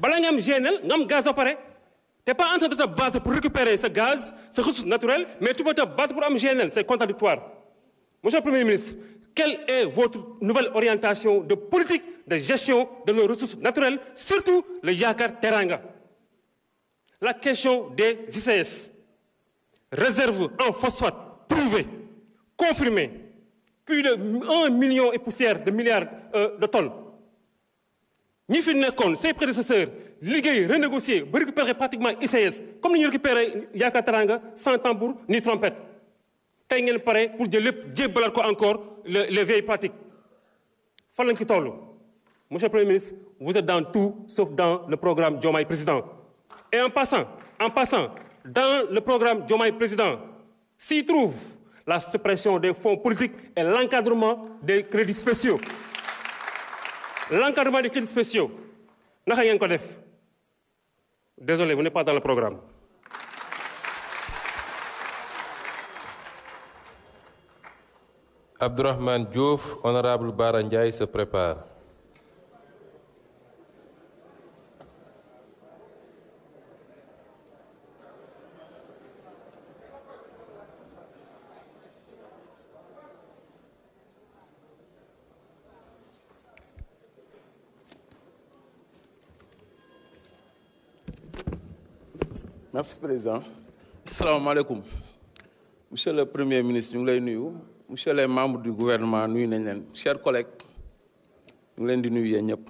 bala nga am GNL nga am gaz ba pare t'es pas en train de te battre pour récupérer ce gaz ce ressource naturelle mais tu peux te battre pour am GNL c'est contradictoire monsieur le premier ministre quelle est votre nouvelle orientation de politique de gestion de nos ressources naturelles surtout le Yaakaar Teranga la question des ICS réserve en phosphate prouvée confirmée plus de un million et poussière de milliards euh, de tonnes ñi fi nekkoon ses prédécesseurs liggéey renégocier ba récupérer pratiquement ICS comme ni ñu récupérer Yaakaar Teranga sans tambour ni trompette tey ngeen pare pour jël lépp jébbalaat ko encore le les vieilles pratiques fan lañ ci toll monsieur le premier ministre vous êtes dans tout sauf dans le programme Diomaye président et en passant en passant dans le programme Diomaye président s'y trouve la suppression des fonds politiques et l'encadrement des crédits spéciaux l'encadrement des crédits spéciaux naka ngeen ko def désolé vous n'êtes pas dans le programme Abdourahmane Diouf, honorable Bara Ndiaye se prépare. merci président asalaamaaleykum monsieur le premier ministre ñu ngi lay nuyu monsieur les membres du gouvernement nuyu nañ leen chers collègues ñu ngi leen di nuyu yéen ñëpp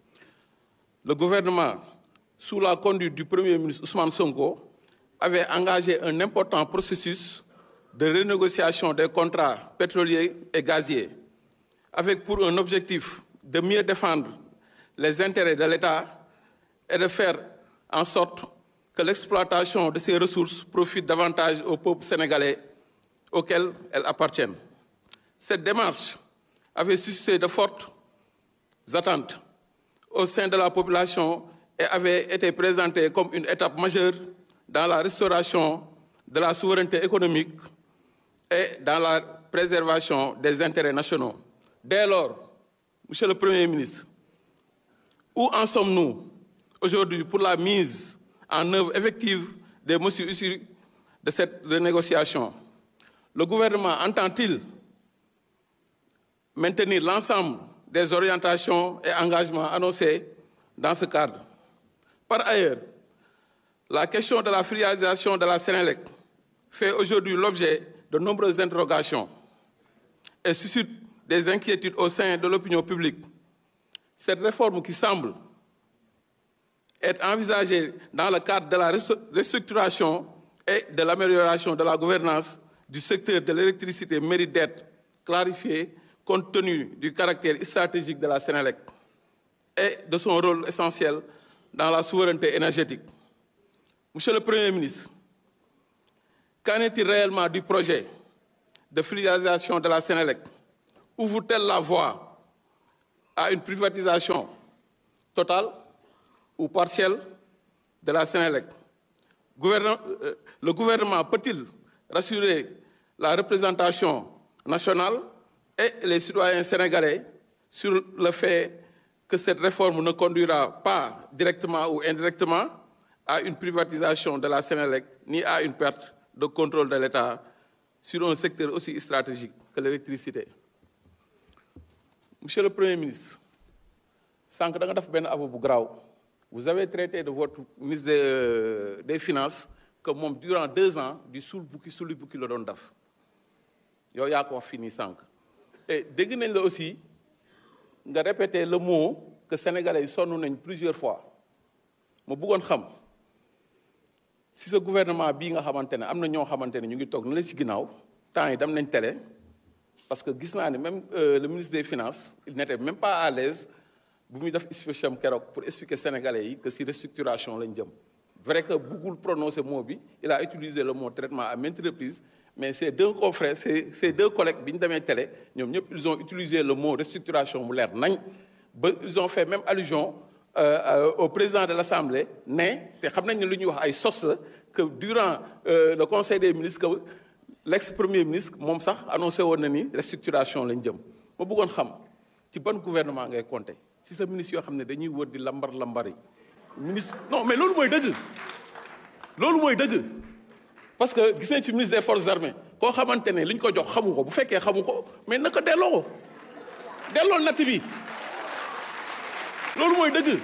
le gouvernement sous la conduite du premier ministre Ousmane Sonko avait engagé un important processus de renégociation des contrats pétroliers et gaziers avec pour un objectif de mieux défendre les intérêts de l'État et de faire en sorte que l'exploitation de ces ressources profite davantage au peuple sénégalais auquel elles appartiennent. Cette démarche avait suscité de fortes attentes au sein de la population et avait été présentée comme une étape majeure dans la restauration de la souveraineté économique et dans la préservation des intérêts nationaux. Dès lors, Monsieur le Premier ministre, où en sommes-nous aujourd'hui pour la mise en œuvre effective des mesures issues de cette renégociation? Le gouvernement entend-il maintenir l'ensemble des orientations et engagements annoncés dans ce cadre? Par ailleurs, la question de la filialisation de la Sénélec fait aujourd'hui l'objet de nombreuses interrogations et suscite des inquiétudes au sein de l'opinion publique. Cette réforme qui semble être envisagée dans le cadre de la restructuration et de l'amélioration de la gouvernance du secteur de l'électricité mérite d'être clarifiée compte tenu du caractère stratégique de la Sénélec et de son rôle essentiel dans la souveraineté énergétique. Monsieur le Premier ministre, qu'en est-il réellement du projet de filialisation de la Sénélec? Ouvre-t-elle la voie à une privatisation totale ou partielle de la Sénélec? Gouvernement, euh, le gouvernement peut-il rassurer la représentation nationale et les citoyens sénégalais sur le fait que cette réforme ne conduira pas directement ou indirectement à une privatisation de la Sénélec ni à une perte de contrôle de l'État sur un secteur aussi stratégique que l'électricité. Monsieur le Premier ministre, sànq da nga def benn abo bu garaaw vous avez traité de votre ministre des, des Finances que moom durant deux ans du suul bukki suli bukki la doon def yow yaa ko wax fii nii sànq et dégg nañ la aussi nga répété le mot que sénégalais yi sonn nañ plusieurs fois ma bëggoon xam si sa gouvernement bii nga xamante ne am na ñoo xamante ne ñu ngi toog na la ci ginnaaw temps yi dem nañ télé parce que gis naa ne même euh, le ministre des finances il n'était même pas à l'aise bu muy def speech am keroog pour expliquer sénégalais yi que si restructuration lañ jëm vrai que bëggul prononcer mot bi il a utilisé le mot traitement à maintes reprises mais ces deux confrères ces ces deux collègues bi ñu demee télé ñoom ñëpp ils ont utilisé le mot restructuration mu leer nañ ba ils ont fait même allusion euh, euh, au président de l'Assemblée ne te xam nañ ne lu ñuy wax ay sos la que durant euh, le conseil des ministres que l'ex-premier ministre moom sax annoncé woon na ni restructuration lañ jëm ma bëggoon xam ci ban gouvernement ngay compter si sa ministre yoo xam ne dañuy wër di lambar lambari ministre non mais loolu mooy dëgg loolu mooy dëgg parce que gis nañ ci ministre des forces armées koo xamante ne li ñu ko jox xamu ko bu fekkee xamu ko mais naka delloo ko delloo natt bi loolu mooy dëgg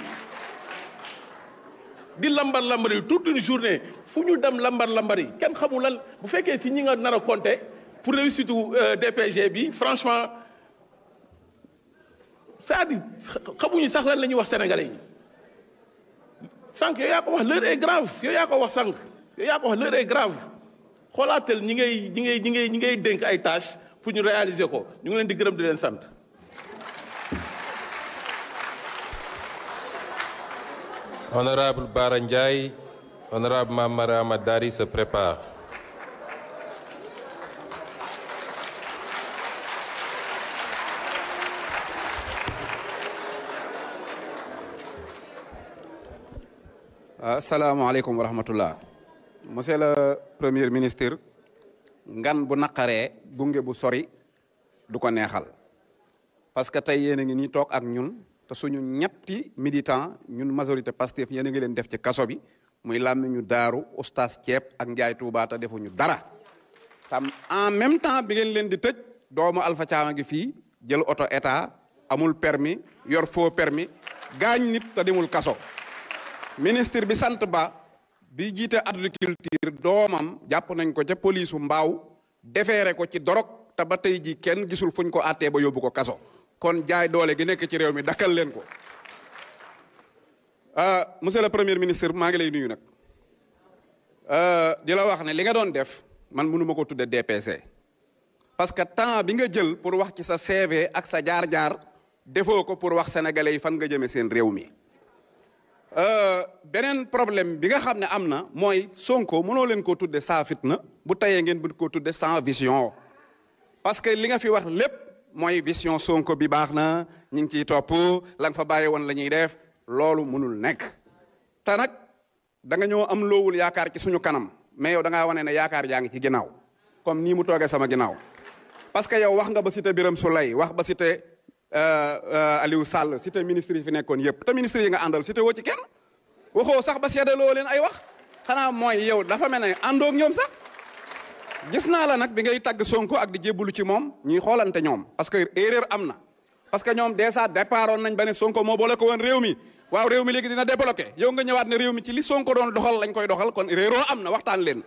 di lambar lambari toute une journée fu ñu dem lambar lambari kenn xamul lan bu fekkee ci ñi nga nar a compter pour réussite DPG bi franchement c'est-à-dire xamuñu sax lan la ñuy wax sénégalais yi sànq yow yaa ko wax l'heure est grave yow yaa ko wax sànq yow yaa ko wax l'heure est grave xoolaatal ñi ngay ñi ngay ñi ngay ñi ngay dénk ay tâches pour ñu réaliser ko ñu ngi leen di gërëm di leen sant. Honorable Bara Ndiaye, honorable Mamara Amadari se prépare. asalaamaaleykum wa rahmatullah monsieur le premier ministre ngan bu naqaree gunge bu sori du ko neexal parce que tey yéen a ngi nii toog ak ñun te suñu ñetti militant ñun majorité Pastef yéen a ngi leen def ci kaso bi muy làmmi ñu daaru oustaz ceeb ak njaay Tuuba te defuñu dara tam en même temps bi ngeen leen di tëj doomu Alpha Thiam a ngi fii jël oto état amul permis yor faux permis gaañ nit te demul kaso ministre bi sant ba bi jiite agriculture doomam jàpp nañ ko ca polisu mbaaw defeere ko ci dorog te ba tey ji kenn gisul fuñ ko àttee ba yóbbu ko kaso kon jaay doole gi nekk ci réew mi dakkal leen ko monsieur le premier ministre maa ngi lay nuyu nag di la wax ne li nga doon def man mënu ma ko tudde DPC parce que temps bi nga jël pour wax ci sa CV ak sa jaar-jaar defoo ko pour wax sénégalais yi fan nga jëme seen réew mi beneen problème bi nga xam ne am na mooy Sonko mënoo leen koo tudde sans fitna bu tayee ngeen bëgg koo tudde sans vision parce que li nga fi wax lépp mooy vision Sonko bi baax na ñu ngi ciy topp la nga fa bàyyi woon la ñuy def loolu mënul nekk te nag da nga ñoo am loowul yaakaar ci suñu kanam mais yow da ngaa wane ne yaakaar yaa ngi ci ginnaaw comme nii mu toogee sama ginnaaw parce que yow wax nga ba cité Birame Souleye wax ba cité Aliou Sall cité ministre yi fi nekkoon yëpp te ministre yi nga àndal cité woo ci kenn waxoo sax ba seedaloo leen ay wax xanaa mooy yow dafa mel ne àndoog ñoom sax gis naa la nag bi ngay tagg Sonko ak di jébbalu ci moom ñuy xoolante ñoom parce que erreur am na parce que ñoom déjà départoon nañ ba ne Sonko moo boole ko woon réew mi waaw réew mi léegi dina débloqué yow nga ñëwaat ne réew mi ci li Sonko doon doxal lañ koy doxal kon réeroo am na waxtaan leen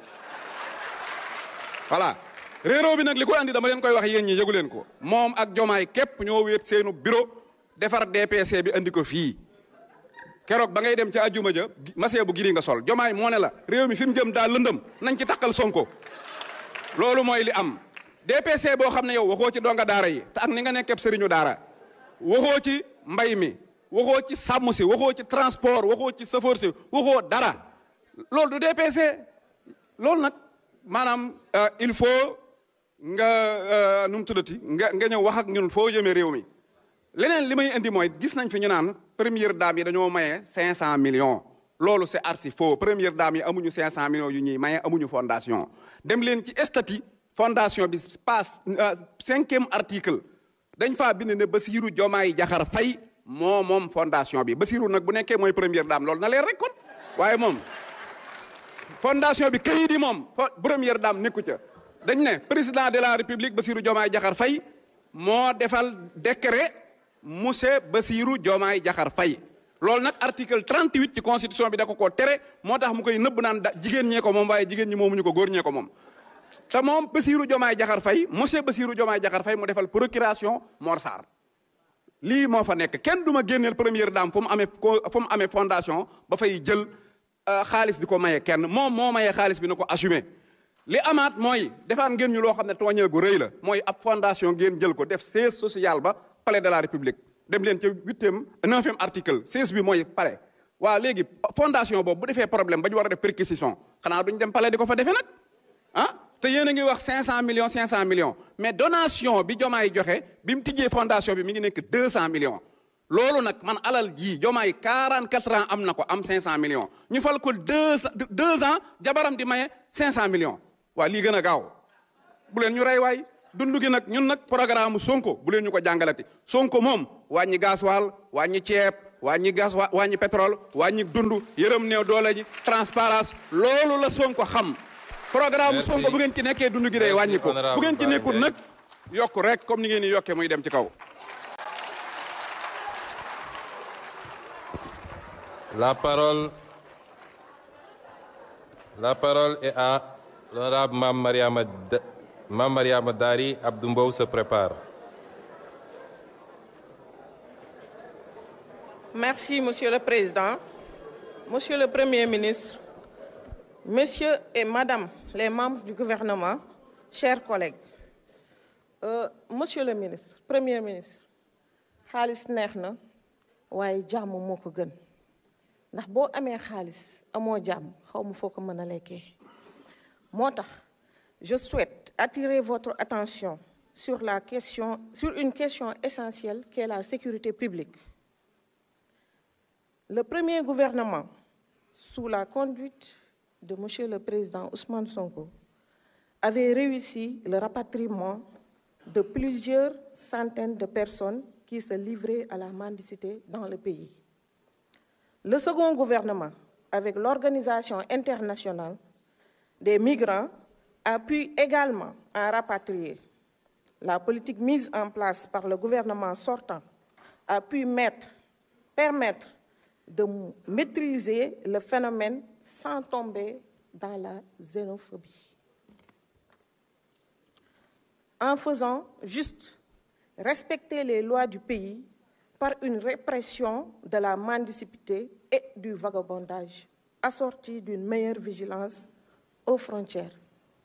voilà réeroo bi nag li ko andi dama leen koy wax yéen ñi yëgu leen ko moom ak jomaay képp ñoo wéet seenu bureau defar DPC bi andi ko fii keroog ba ngay dem ca ajuma ja masee bu giri nga sol jomaay moo ne la réew mi fi mu jëm daal lëndëm nañ ci takkal Sonko loolu mooy li am DPC boo xam ne yow waxoo ci donga daara yi te ak ni nga nekkee sëriñu daara waxoo ci mbay mi waxoo ci sàmm si waxoo ci transport waxoo ci chauffeur si waxoo dara loolu du DPC loolu nag maanaam il faut nga nu mu tuddati nga nga ñëw wax ak ñun foo jëmee réew mi leneen li may indi mooy gis nañ fi ñu naan première dame yi dañoo maye 500 millions loolu c'est archi faux première dame yi amuñu 500 millions yu ñuy maye amuñu fondation dem leen ci statut fondation bi passe cinquième article dañ faa bind ne Bassirou Diomaye Diakhar Faye moo moom fondation bi Bassirou nag bu nekkee mooy première dame loolu na leer rek kon waaye moom fondation bi kayit yi moom première dame nekku ca dañ ne président de la république Bassirou Diomaye Diakhar Faye moo defal décret monsieur Bassirou Diomaye Diakhar Faye loolu nag article 38 ci constitution bi da ko koo tere moo tax mu koy nëbb naan da jigéen ñee ko moom waaye jigéen ñi moomuñu ko góor ñee ko moom te moom Bassirou Diomaye Diakhar Faye monsieur Bassirou Diomaye Diakhar Faye mu defal procuration Mor Sarr lii moo fa nekk kenn du ma génneel première dame fu mu amee fu mu amee fondation ba fay jël xaalis di ko maye kenn moom moo mayee xaalis bi na ko assumé li amaat mooy defaat ngeen ñu loo xam ne tooñeel gu rëy la mooy ab fondation ngeen jël ko def siège social ba palais de la république dem leen ca huitième neuvième article siège bi mooy palais waaw léegi fondation boobu bu defee problème ba ñu war a def perquisition xanaa duñ dem palais di ko fa defee nag ah te yéen a ngi wax 500 millions 500 millions mais donation bi jomaay joxe bi mu tijjee fondation bi mi ngi nekk 200 millions loolu nag man alal jii jomaay 44 ans am na ko am 500 millions ñu fal ko deux deux ans jabaram di maye 500 millions waa lii gën a gaaw bu leen ñu rey waay dund gi nag ñun nag programme Sonko bu leen ñu ko jàngalati Sonko moom wàññi gasoil wàññi ceeb wàññi gaz wa wàññi pétrole wàññi dund yërëm néew doole ji transparence loolu la Sonko xam programme Merci. Sonko bu ngeen ci nekkee dund gi day Merci, wàññi ko honorable bu ngeen ci Bara nekkul Ndiaye. nag yokk rek comme ni ngeen di yokkee muy dem ci kaw La parole, la parole est à l'honorable Mme Mariama, Da- Mame Mariama Dari. Abdou Mbow se prépare. Merci, Monsieur le Président. Monsieur le Premier ministre, Messieurs et Madame les membres du gouvernement, chers collègues, Euh, Monsieur le ministre, Premier ministre, xaalis neex na waaye jàmm moo ko gën ndax boo amee xaalis amoo jàmm xaw ma foo ko mën a lekkee moo tax je souhaite attirer votre attention sur la question sur une question essentielle qui est la sécurité publique Le premier gouvernement, sous la conduite de Monsieur le Président Ousmane Sonko, avait réussi le rapatriement de plusieurs centaines de personnes qui se livraient à la mendicité dans le pays. Le second gouvernement, avec l'Organisation internationale des migrants, a pu également en rapatrier. La politique mise en place par le gouvernement sortant a pu mettre, permettre de maîtriser le phénomène sans tomber dans la xénophobie. En faisant juste respecter les lois du pays par une répression de la mendicité et du vagabondage, assortie d'une meilleure vigilance aux frontières.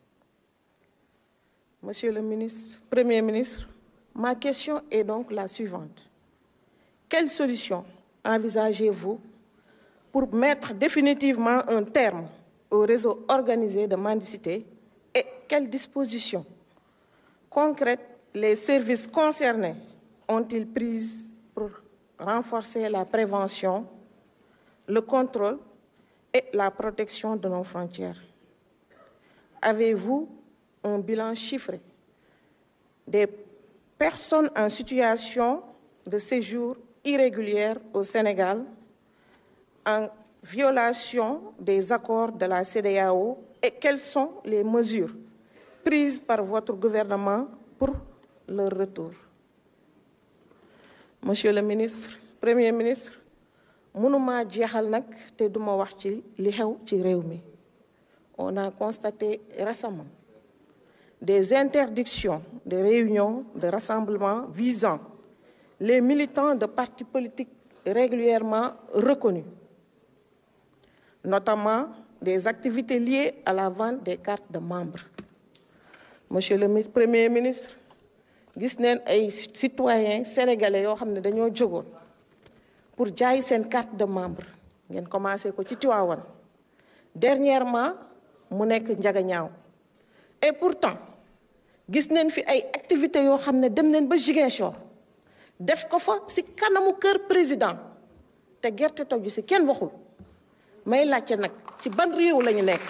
Monsieur le ministre, Premier ministre, ma question est donc la suivante. Quelle solution envisagez-vous pour mettre définitivement un terme au réseau organisé de mendicité et quelles dispositions concrètes les services concernés ont-ils prises pour renforcer la prévention, le contrôle et la protection de nos frontières Avez-vous un bilan chiffré des personnes en situation de séjour irrégulière au Sénégal en violation des accords de la CEDEAO et quelles sont les mesures prises par votre gouvernement pour leur retour Monsieur le ministre, Premier ministre mënuma jeexal nag te duma wax ci li xew ci réew mi on a constaté récemment des interdictions de réunions, de rassemblements visant les militants de partis politiques régulièrement reconnus, notamment des activités liées à la vente des cartes de membres. Monsieur le Premier ministre, gis neen ay citoyens sénégalais yoo xam ne dañoo jógoon pour jaay seen carte de membre ngeen commencé ko ci Tivaouane dernièrement mu nekk Njagañaaw et pourtant gis neen fi ay activités yoo xam ne dem neen ba Ziguinchor def ko fa ci kanamu kër président te gerte togg ci kenn waxul may laajte nag ci ban réew la ñu nekk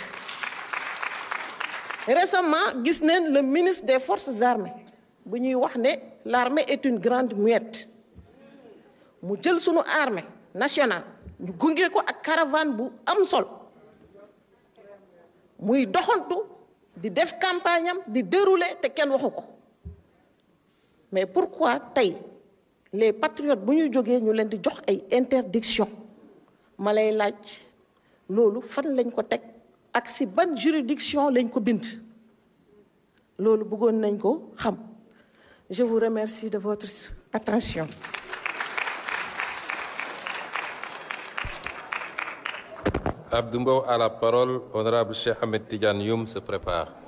récemment gis neen le ministre des forces armées bu ñuy wax ne l'armée est une grande muette mu jël sunu armée nationale ñu gunge ko ak caravane bu am sol muy doxantu di def campagne am di dérouler te kenn waxu ko mais pourquoi tey les patriotes bu ñu jógee ñu leen di jox ay interdiction ma lay laaj loolu fan lañ ko teg ak si ban juridiction lañ ko bind loolu bëggoon nañ ko xam je vous remercie de votre attention Abdou Mbow a la parole. Honorable Cheikh Ahmed Tidiane Youm se prépare.